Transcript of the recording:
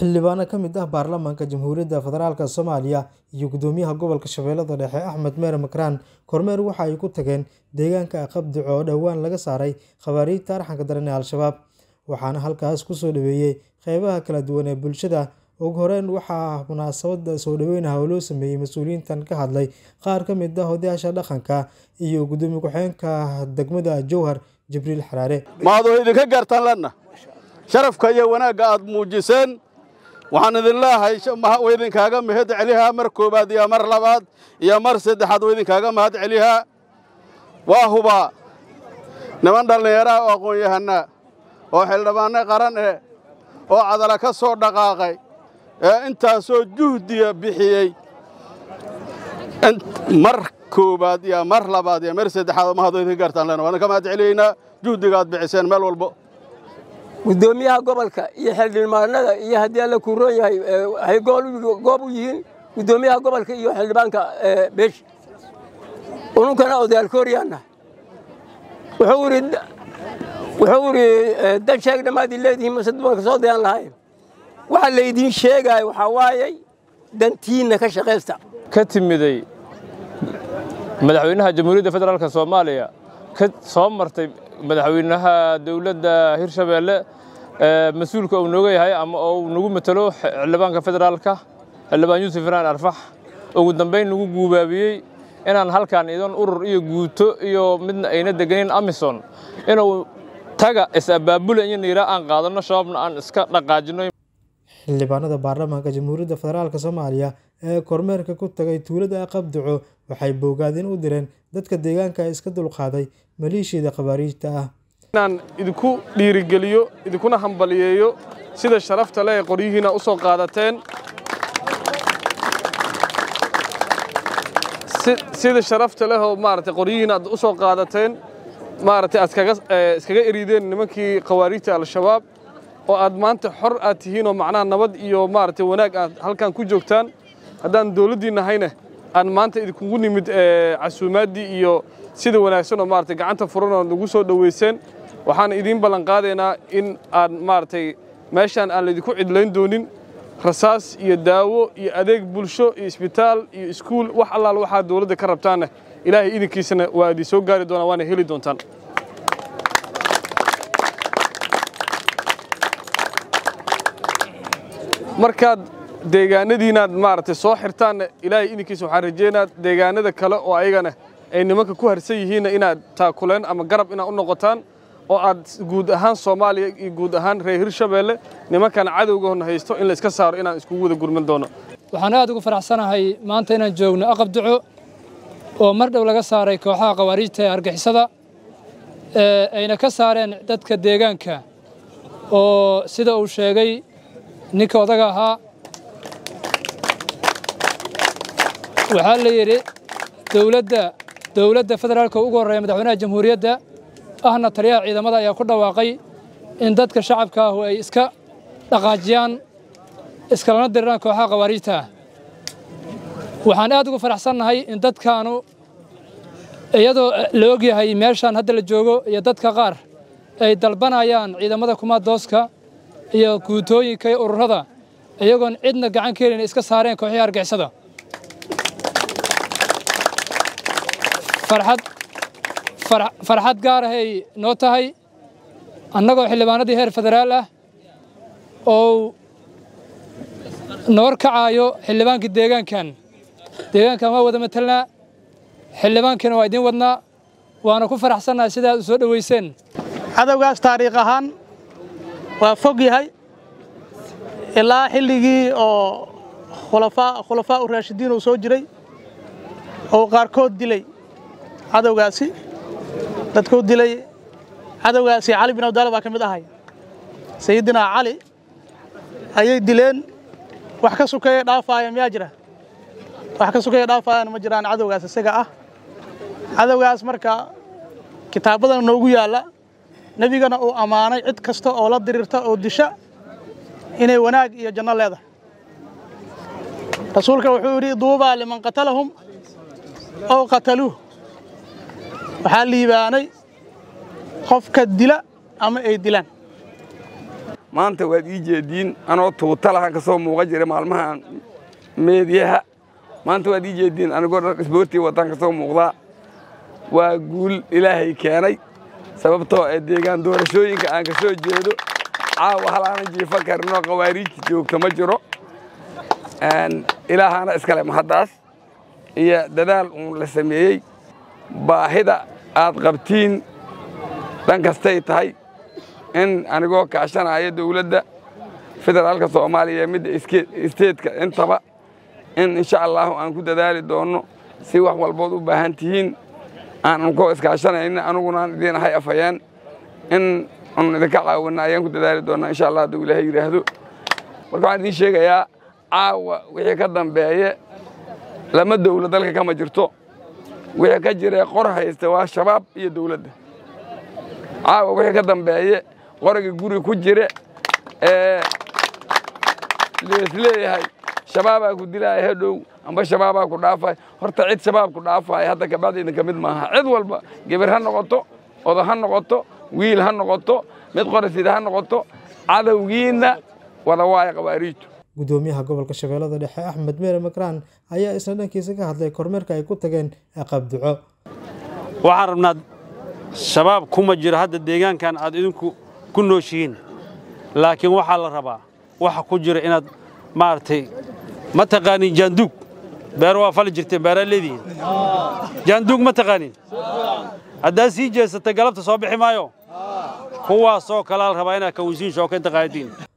xildhibaano ka mid ah baarlamaanka jamhuuriyadda federaalk soomaaliya iyo gudoomiyaha gobolka shabeellada dhexe axmed meere makraan kormeer waxa ay ku tageen deegaanka qabdico oo dhowaan laga saaray khabaariijta arxanka daran ee al-shabaab waxaana halkaas kusoo dhaweeyey qeybaha kala duwan ee bulshada ugu horeyn waxaa munaasabada soo dhaweynaha oo loo sameeyey mas-uuliyiintan ka hadlay qaar ka mid ah odayaasha dhaqanka iyo gudoomiye ku-xigeenka degmada jowhar jibriil xaraare maadoo idinka gaartaan lenna sharafka iyo wanaagga aad muujiseen waxaan idin leeyahay way idinkaaga mahad celihaa mar koowaad iyo mar labaad iyo mar saddexaad way idinkaaga mahad celihaa waa hubaa niman dhallinyaraha oo aqoon-yahanaa oo xildhibaanno qaran eh oo cadala ka soo dhaqaaqay ee intaasoo juhdiya bixiyey mar koowaad iyo mar labaad iyo mar saddexaad mahadoo idinka gaartaan lenna waan idinka mahad celiyaynaa juhdiga aad bixiseen meel walbo gudoomiyaha gobolka iyo xildhibaanada iyo haddii alla kuu roon yahay waxay goob u yihiin gudoomiyaha gobolka iyo xildhibaanka beesha ununkana odaalkooryaanna wuxuu idhi dan sheeg dhammaad leedihiin mase dumarka soo dayaan lahayn waxa laydiin sheegaayo waxaa waayay dantiinna ka shaqaysta ka timiday madaxweynaha jamhuuriyadda federaalk soomaaliya ka soo martay madaxweynaha dowladda hirshabeelle mas-uulka uu nooga yahay ama uu nagu matalo xildhibaanka federaalka xildhibaan yuusuf iraan arfax ugu dambayn nagu guubaabiyey inaan halkan idan urur iyo guuto iyo midna ayna deganin amison inuu taga is-abaabula iyo niira aan qaadanno shabaabna aan iska dhaqaajino xildhibaanada baarlamaanka jamhuuriyadda federaalk soomaaliya ee kormeerka ku tagay tuulada qabdico waxay boogaadin u direen dadka deegaanka iska dulqaaday maleeshiyada khabaariijta ah inaan idinku dhiirigeliyo idinkuna hambaliyeeyo sida sharafta leh ee qoryihiina u soo qaadateen sida sharafta leh oo maaragtay qoryihiina aad u soo qaadateen maaragtay aad iskaga erideen nimankii khawaariijta al-shabaab oo aad maanta xor aad tihiin oo macnaha nabad iyo maaragtay wanaag aad halkan ku joogtaan haddaan dawladdii nahayna aan maanta idinkugu nimid casuumaaddii iyo sida wanaagsan oo maaragtay gacanta furan oo nagu soo dhoweyseen waxaan idiin ballan qaadaynaa in aan maaragtay meeshaan aan laydinku cidlayn doonin rasaas iyo daawo iyo adeeg bulsho iyo isbitaal iyo iskuul wax allaal waxaa dawladda ka rabtaanna ilaahay idinkiisana waa idin soo gaari doonaa waana heli doontaan markaad deegaanadiinaad maaragtay soo xirtaanna ilaahay idinkiisa waxaan rajeynaa deegaanada kale oo ayagana ay nimanka ku harsan yihiinna inaad taakuleen ama garab inaad u noqotaan oo aad guud ahaan soomaaliya iyo guud ahaan reer hirshabeelle nimankan cadowgahona haysto in la iska saaro inaan iskugu wada gurman doono waxaan aad ugu faraxsanahay maanta inaan joogno aqabduco oo mar dhow laga saaray kooxaha khawaariijta ee argixisada ayna ka saareen dadka deegaanka oo sida uu sheegay ninka odaga ahaa waxaa la yidhi dowladda dowladda federaalka ugu horreeya madaxweynaha jamhuuriyadda ahna taliyaha ciidamada ayaa ku dhawaaqay in dadka shacabka ahu ay iska dhaqaajiyaan iskalana diriraan kooxaha khawaariijta ah waxaan aad ugu faraxsannahay in dadkaanu iyadoo la og yahay meeshaan hadda la joogo iyo dadka qaar ay dalbanayaan ciidamada kumaadooska iyo guutooyinka iyo ururada iyagoon cidna gacan ka helin iska saareen kooxihii argixisada farxad gaar ahay noo tahay annagoo xildhibaanadii heer federaal ah oo noor kacaayo xildhibaankii deegaankan deegaankan waa wada matelnaa xildhibaankiina waa idiin wadnaa waana ku faraxsannahay sidaad u soo dhoweyseen cadowgaas taariikh ahaan waa fog yahay ilaa xilligii oo khulafaa u raashidiin uu soo jiray oo qaarkood dilay cadowgaasi dadkuu dilay cadowgaasi cali bin abdaala baa ka mid ahay sayidinaa cali ayay dileen wax ka sukeeya dhaafaaya miyaa jira wax ka sukeeya dhaafaayana ma jiraan cadowgaas isaga ah cadowgaas marka kitaabadan noogu yaalla nebigana uu ammaanay cid kasta oo la diriirta oo disha inay wanaag iyo janno leedahay rasuulka wuxuu yidhi duubaa liman qatalahum ow qataluuh waxaa liibaanay qofka dila ama ay dilaan maanta waad ii jeediin anoo tuuta lahan ka soo muuqan jira maalmahan meediyaha maanta waad ii jeediin anigoo dhar isboortii wataan ka soo muuqdaa waa guul ilaahay keenay sababtoo ee deegaan doorashooyinka aan ka soo jeedo caawa hal aanan jiifa karinoo khawaariijta joogta ma jiro ilaahaana iskale mahaddaas iyo dadaal uun la sameeyey baahida aad qabtiin dhan kastay tahay in anigoo kaashanaya dawladda federaalka soomaaliya midda isteedka intaba in insha allaahu aan ku dadaali doonno si wax walbood u baahan tihiin aanan koo iskaashanayna anugunaan idiin ahay afhayeen in anu idinka caawinna ayaan ku dadaali doonnaa insha allah hadduu ilaahay yidhaahdo marka waxaan idiin sheegayaa caawa wixii ka dambeeye lama dawla dalka kama jirto wixii ka jiree qor haysta waa shabaab iyo dawladda caawa wixii ka dambeeye qoriga guri ku jire ee leesleeyahay shabaabaa ku dilaaya hadhow amba shabaabaa ku dhaafay horta cid shabaab ku dhaafaya hadda kabacdi idinka mid maaha cid walba geber ha noqoto odo ha noqoto wiil ha noqoto mid qorasid ha noqoto cadowgiinna wada waaya khawaariijtu gudoomiyaha gobolka shabeellada dhexe axmed meere makraan ayaa isna dhankiisa ka hadlay kormeerka ay ku tageen aqabduco waxaan rabnaa shabaab kuma jiro hadda deegaankan aad idinku ku nooshihiin laakiin waxaa la rabaa waxa ku jira inaad maaragtay ma taqaaniin jaanduug beero waa fali jirteen beeraa leedihiin jaanduug ma taqaaniin haddaad sii jeesatay galabta soo bixi maayo kuwaasoo kalaa la rabaa inaad kawinsiin shooka inta qaadatiin